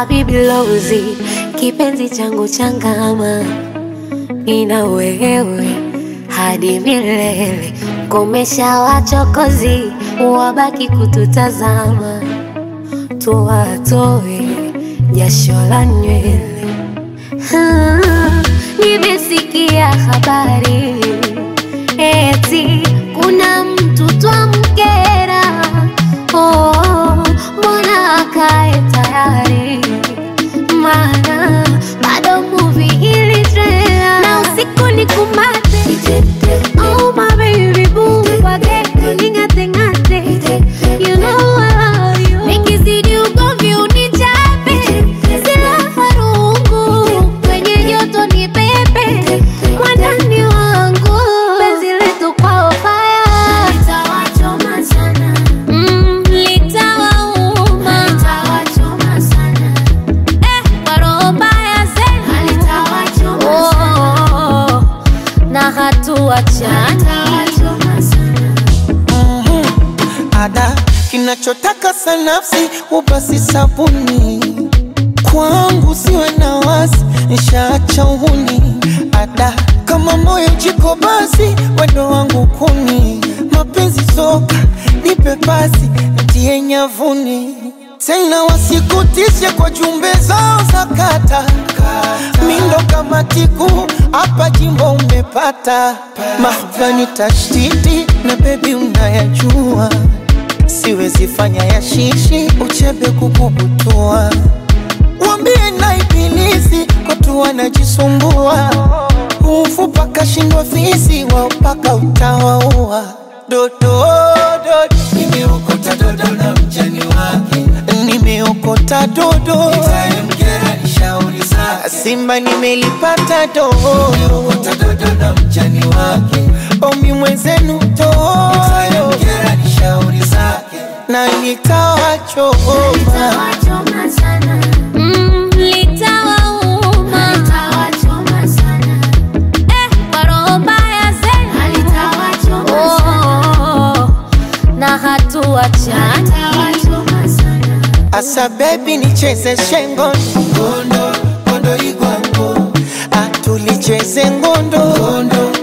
Habibi Lozi, kipenzi changu changama, nina wewe hadi milele. Komesha wachokozi, wabaki kututazama, tuwatoe jasho la nywele. Ah, Nimesikia habari eti kuna mtu twamkera. Oh, mbona akae tayari? Maana bado movie ili trailer na usiku ni kumate. Oh my baby boo, wage ning'ate ng'ate. You know I love you. Nikizidi ugomvi unichape, silaha rungu kwenye joto ni pepe, mwandani wangu penzi letu kwao fire litawachoma sana, mm, litawauma litawachoma sana, eh, kwa roho mbaya zenu litawachoma sana, na hatuachana litawachoma sana. ada kinachotaka sanafsi ubasi sabuni kwangu siwe na wasi nishaacha uhuni ada kama moyo jiko basi wendo wangu kuni mapenzi soka nipe pasi ntie nyavuni tena wasikutishe kwa jumbe zao za kata mindo kama tiku hapa jimbo umepata mahvani tashtiti na bebi unayajua siwezi fanya ya shishi uchebe kukubutua wambie na ibilisi watu wanajisumbua ufu paka shindwa fisi wao paka utawaua dodo dodo nimeokota dodo na mjani wake nimeokota dodo itamkera ni shauri zake simba nimelipata dodo nimeokota dodo na mjani wake omi mwenzenu dodo itamkera ni shauri zake na nitawachoma Litawachoma sana. Mm, litawauma. Litawachoma sana. Eh, kwa roho mbaya zenu. Litawachoma sana. na hatuachana Litawachoma sana. Asa baby nicheze shengo ngondo ngondo igwango atulicheze ngondo ngondo